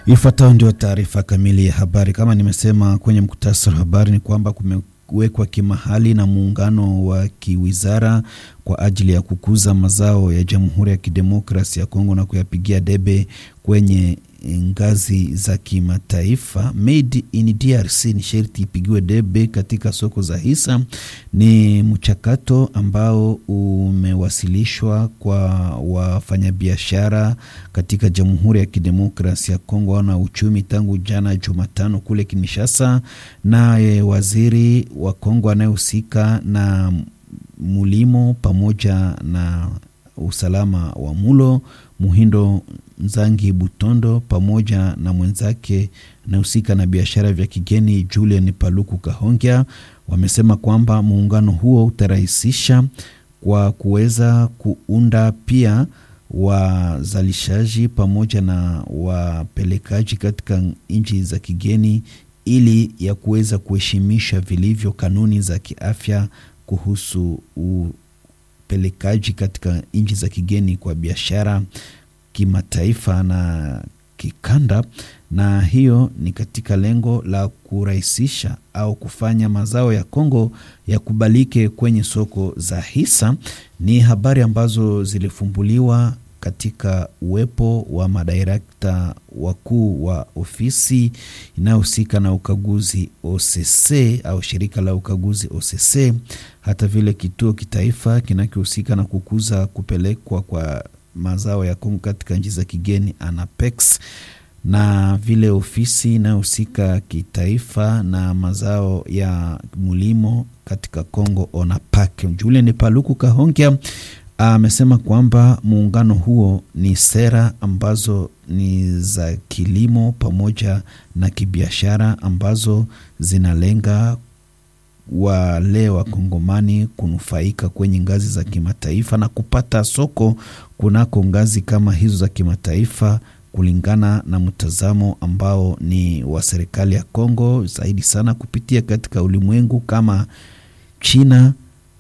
Ifuatayo ndio taarifa kamili ya habari. Kama nimesema kwenye mkutasari wa habari, ni kwamba kumewekwa kimahali na muungano wa kiwizara kwa ajili ya kukuza mazao ya Jamhuri ya Kidemokrasi ya Kongo na kuyapigia debe kwenye ngazi za kimataifa. Made in DRC ni sherti ipigiwe debe katika soko za hisa. Ni mchakato ambao umewasilishwa kwa wafanyabiashara katika Jamhuri ya Kidemokrasi ya Kongo na uchumi tangu jana Jumatano kule Kinshasa, naye waziri wa Kongo anayehusika na mulimo pamoja na usalama wa mulo Muhindo Nzangi Butondo pamoja na mwenzake anahusika na biashara vya kigeni Julian Paluku Kahongya wamesema kwamba muungano huo utarahisisha kwa kuweza kuunda pia wazalishaji pamoja na wapelekaji katika nchi za kigeni ili ya kuweza kuheshimisha vilivyo kanuni za kiafya kuhusu upelekaji katika nchi za kigeni kwa biashara kimataifa na kikanda, na hiyo ni katika lengo la kurahisisha au kufanya mazao ya Kongo yakubalike kwenye soko za hisa. Ni habari ambazo zilifumbuliwa katika uwepo wa madirekta wakuu wa ofisi inayohusika na ukaguzi OCC au shirika la ukaguzi OCC, hata vile kituo kitaifa kinachohusika na kukuza kupelekwa kwa mazao ya Kongo katika nchi za kigeni ANAPEX, na vile ofisi inayohusika kitaifa na mazao ya mulimo katika Kongo ONAPAK. Julian Paluku Kahongya amesema kwamba muungano huo ni sera ambazo ni za kilimo pamoja na kibiashara ambazo zinalenga wale wakongomani kunufaika kwenye ngazi za kimataifa na kupata soko kunako ngazi kama hizo za kimataifa, kulingana na mtazamo ambao ni wa serikali ya Kongo, zaidi sana kupitia katika ulimwengu kama China,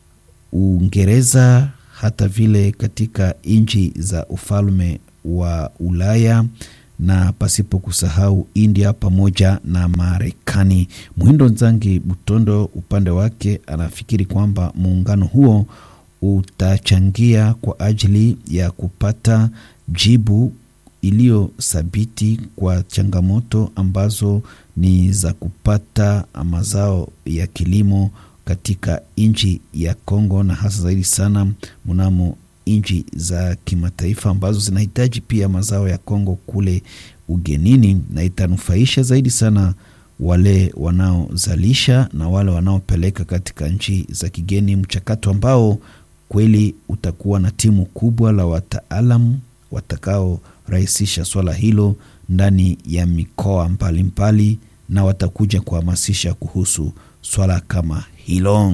Uingereza hata vile katika nchi za ufalme wa Ulaya na pasipo kusahau India pamoja na Marekani. Muhindo Nzangi Butondo upande wake anafikiri kwamba muungano huo utachangia kwa ajili ya kupata jibu iliyo thabiti kwa changamoto ambazo ni za kupata mazao ya kilimo katika nchi ya Kongo na hasa zaidi sana mnamo nchi za kimataifa ambazo zinahitaji pia mazao ya Kongo kule ugenini, na itanufaisha zaidi sana wale wanaozalisha na wale wanaopeleka katika nchi za kigeni, mchakato ambao kweli utakuwa na timu kubwa la wataalamu watakaorahisisha swala hilo ndani ya mikoa mbalimbali, na watakuja kuhamasisha kuhusu swala kama hilo.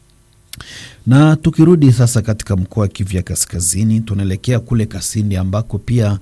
Na tukirudi sasa katika mkoa wa Kivu ya Kaskazini, tunaelekea kule Kasindi ambako pia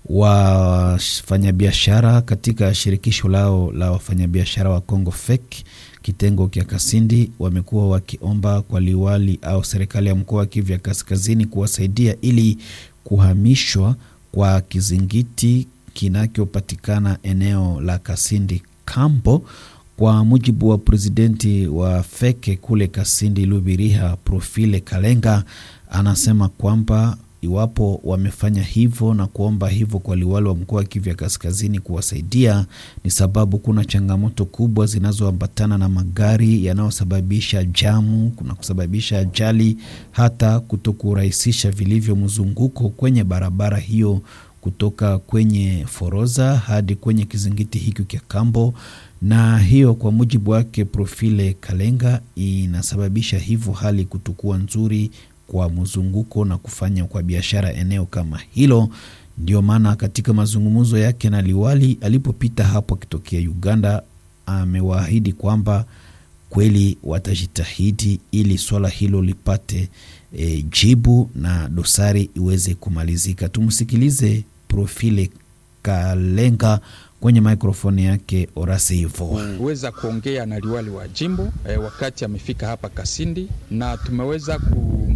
wafanyabiashara katika shirikisho lao la wafanyabiashara wa Kongo FEC kitengo kya Kasindi wamekuwa wakiomba kwa liwali au serikali ya mkoa wa Kivu ya Kaskazini kuwasaidia ili kuhamishwa kwa kizingiti kinachopatikana eneo la Kasindi Kambo. Kwa mujibu wa presidenti wa feke kule Kasindi Lubiriha, Profile Kalenga, anasema kwamba iwapo wamefanya hivyo na kuomba hivyo kwa liwali wa mkoa wa Kivu ya Kaskazini kuwasaidia, ni sababu kuna changamoto kubwa zinazoambatana na magari yanayosababisha jamu, kuna kusababisha ajali, hata kutokurahisisha vilivyo mzunguko kwenye barabara hiyo kutoka kwenye Foroza hadi kwenye kizingiti hiki kya Kambo na hiyo kwa mujibu wake Profile Kalenga inasababisha hivyo hali kutokuwa nzuri kwa mzunguko na kufanya kwa biashara eneo kama hilo. Ndio maana katika mazungumzo yake na liwali alipopita hapo akitokea Uganda, amewaahidi kwamba kweli watajitahidi ili swala hilo lipate e, jibu na dosari iweze kumalizika. Tumsikilize Profile Kalenga kwenye mikrofoni yake Orasi hivo kuweza kuongea na liwali wa jimbo e, wakati amefika hapa Kasindi na tumeweza ku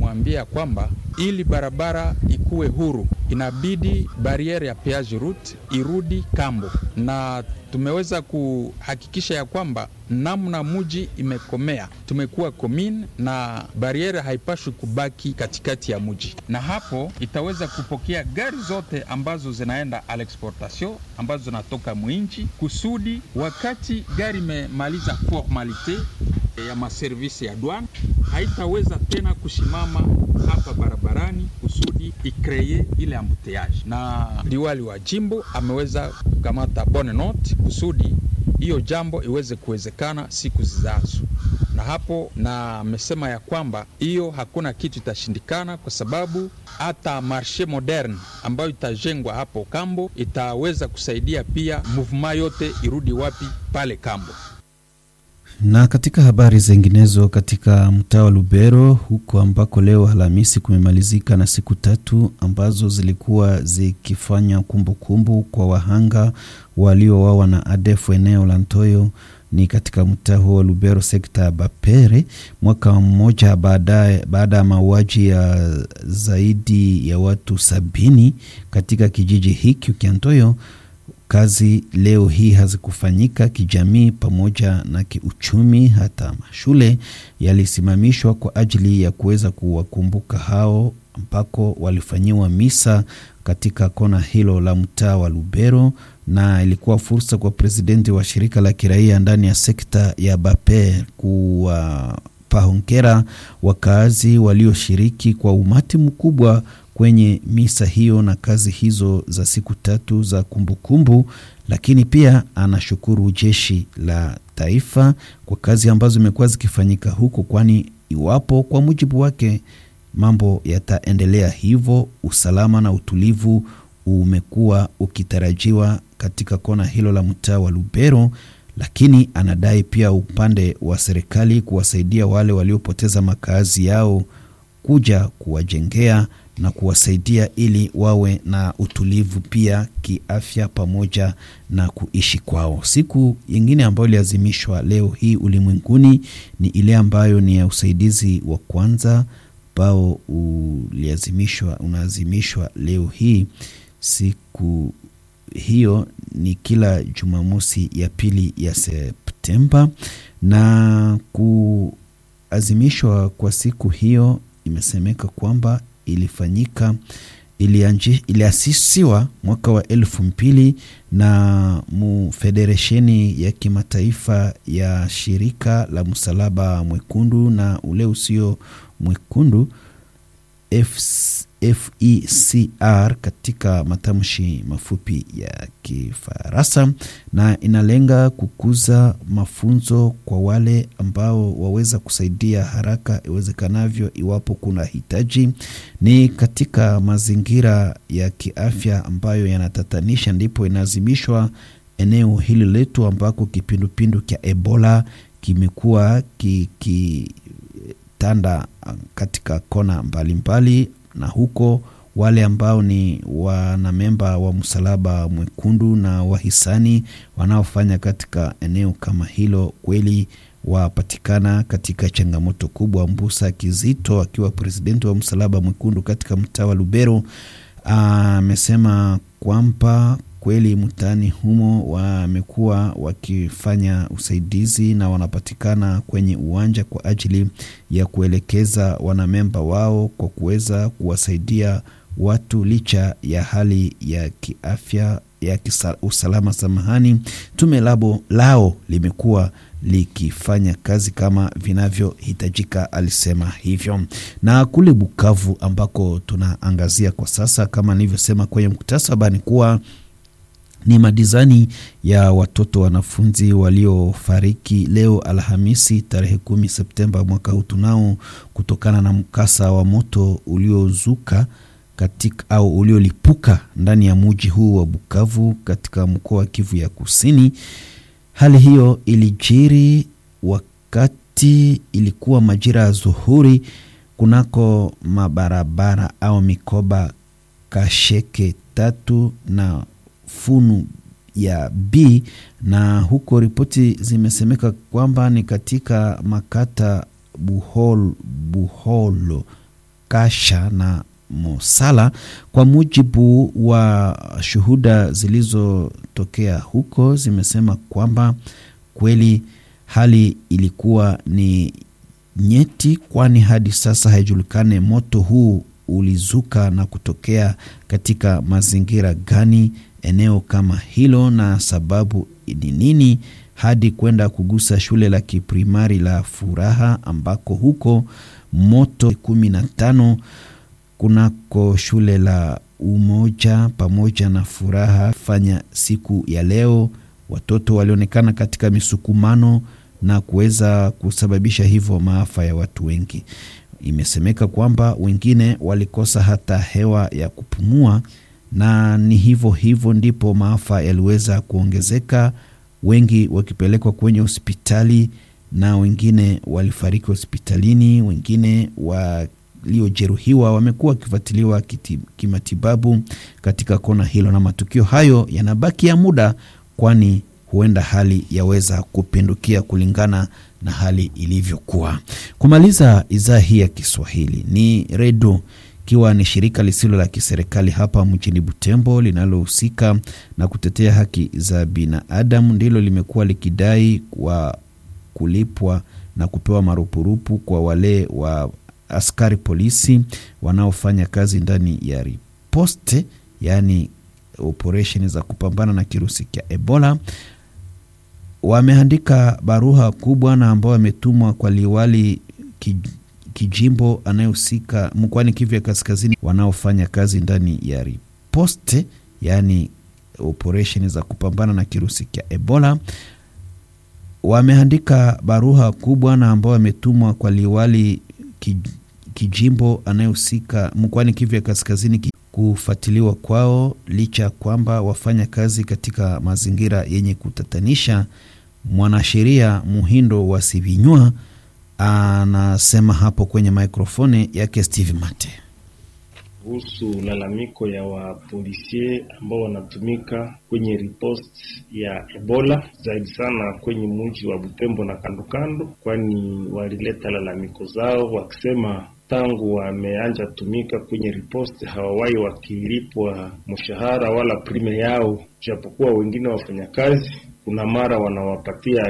tumemwambia kwamba ili barabara ikuwe huru inabidi bariere ya peage route irudi kambo, na tumeweza kuhakikisha ya kwamba namna muji imekomea, tumekuwa komine na bariere haipashwi kubaki katikati ya muji, na hapo itaweza kupokea gari zote ambazo zinaenda à l'exportation ambazo zinatoka mwinchi, kusudi wakati gari imemaliza formalite ya maservisi ya douane haitaweza tena kusimama hapa barabarani kusudi ikreye ile ambuteyage. Na liwali wa jimbo ameweza kukamata bonne note kusudi hiyo jambo iweze kuwezekana siku zizazo, na hapo na amesema ya kwamba hiyo hakuna kitu itashindikana, kwa sababu hata marshe moderne ambayo itajengwa hapo kambo itaweza kusaidia pia movement yote irudi wapi pale kambo. Na katika habari zinginezo, katika mtaa wa Lubero huko ambako leo Alhamisi kumemalizika na siku tatu ambazo zilikuwa zikifanya kumbukumbu kwa wahanga waliowawa na ADF eneo la Ntoyo ni katika mtaa huo wa Lubero, sekta ya Bapere, mwaka mmoja baadaye baada ya mauaji ya zaidi ya watu sabini katika kijiji hiki cha Ntoyo. Kazi leo hii hazikufanyika kijamii pamoja na kiuchumi. Hata mashule yalisimamishwa kwa ajili ya kuweza kuwakumbuka hao, ambako walifanyiwa misa katika kona hilo la mtaa wa Lubero, na ilikuwa fursa kwa presidenti wa shirika la kiraia ndani ya sekta ya Baper kuwapa hongera wakaazi walioshiriki kwa umati mkubwa kwenye misa hiyo na kazi hizo za siku tatu za kumbukumbu kumbu, lakini pia anashukuru jeshi la taifa kwa kazi ambazo imekuwa zikifanyika huko, kwani iwapo kwa mujibu wake mambo yataendelea hivyo, usalama na utulivu umekuwa ukitarajiwa katika kona hilo la mtaa wa Lubero, lakini anadai pia upande wa serikali kuwasaidia wale waliopoteza makazi yao kuja kuwajengea na kuwasaidia ili wawe na utulivu pia kiafya pamoja na kuishi kwao. Siku nyingine ambayo iliazimishwa leo hii ulimwenguni ni ile ambayo ni ya usaidizi wa kwanza ambao uliazimishwa unaazimishwa leo hii. Siku hiyo ni kila Jumamosi ya pili ya Septemba, na kuazimishwa kwa siku hiyo imesemeka kwamba ilifanyika iliasisiwa mwaka wa elfu mbili na mufederesheni ya kimataifa ya shirika la msalaba mwekundu na ule usio mwekundu FECR katika matamshi mafupi ya Kifaransa, na inalenga kukuza mafunzo kwa wale ambao waweza kusaidia haraka iwezekanavyo iwapo kuna hitaji. Ni katika mazingira ya kiafya ambayo yanatatanisha, ndipo inaazimishwa eneo hili letu ambako kipindupindu cha Ebola kimekuwa kiki tanda katika kona mbalimbali mbali, na huko wale ambao ni wanamemba wa msalaba mwekundu na wahisani wanaofanya katika eneo kama hilo kweli wapatikana katika changamoto kubwa. Mbusa Kizito akiwa presidenti wa msalaba mwekundu katika mtaa wa Lubero amesema kwamba kweli mtaani humo wamekuwa wakifanya usaidizi na wanapatikana kwenye uwanja kwa ajili ya kuelekeza wanamemba wao kwa kuweza kuwasaidia watu licha ya hali ya kiafya ya kisa, usalama. Samahani, tume labo lao limekuwa likifanya kazi kama vinavyohitajika, alisema hivyo. Na kule Bukavu ambako tunaangazia kwa sasa, kama nilivyosema kwenye muktasaba, ni kuwa ni madizani ya watoto wanafunzi waliofariki leo Alhamisi tarehe kumi Septemba mwaka huu tunao kutokana na mkasa wa moto uliozuka katika au uliolipuka ndani ya muji huu wa Bukavu katika mkoa wa Kivu ya Kusini. Hali hiyo ilijiri wakati ilikuwa majira ya zuhuri kunako mabarabara au mikoba Kasheke tatu na Funu ya B na huko ripoti zimesemeka kwamba ni katika makata Buhol, Buholo Kasha na Mosala. Kwa mujibu wa shuhuda zilizotokea huko, zimesema kwamba kweli hali ilikuwa ni nyeti, kwani hadi sasa haijulikane moto huu ulizuka na kutokea katika mazingira gani eneo kama hilo, na sababu ni nini hadi kwenda kugusa shule la kiprimari la Furaha ambako huko moto kumi na tano kunako shule la Umoja pamoja na Furaha fanya siku ya leo, watoto walionekana katika misukumano na kuweza kusababisha hivyo maafa ya watu wengi. Imesemeka kwamba wengine walikosa hata hewa ya kupumua, na ni hivyo hivyo ndipo maafa yaliweza kuongezeka, wengi wakipelekwa kwenye hospitali na wengine walifariki hospitalini, wengine waliojeruhiwa wamekuwa wakifuatiliwa kimatibabu katika kona hilo, na matukio hayo yanabaki ya muda, kwani huenda hali yaweza kupindukia kulingana na hali ilivyokuwa. Kumaliza idhaa hii ya Kiswahili ni redio ikiwa ni shirika lisilo la kiserikali hapa mjini Butembo linalohusika na kutetea haki za binadamu, ndilo limekuwa likidai wa kulipwa na kupewa marupurupu kwa wale wa askari polisi wanaofanya kazi ndani ya riposte, yaani operesheni za kupambana na kirusi cha Ebola. Wameandika barua kubwa na ambao wametumwa kwa liwali kijimbo anayehusika mkoani Kivu ya Kaskazini, wanaofanya kazi ndani ya riposte, yaani operesheni za kupambana na kirusi cha Ebola. Wameandika barua kubwa na ambao wametumwa kwa liwali kijimbo anayehusika mkoani Kivu ya Kaskazini kufuatiliwa kwao, licha ya kwamba wafanya kazi katika mazingira yenye kutatanisha. Mwanasheria Muhindo wa Sivinywa anasema hapo kwenye mikrofoni yake Steve Mate kuhusu lalamiko ya wapolisie ambao wanatumika kwenye ripost ya Ebola zaidi sana kwenye mji wa Butembo na kandokando, kwani walileta lalamiko zao wakisema tangu wameanja tumika kwenye ripost hawawai wakilipwa mshahara wala prime yao, japokuwa wengine wafanyakazi kuna mara wanawapatia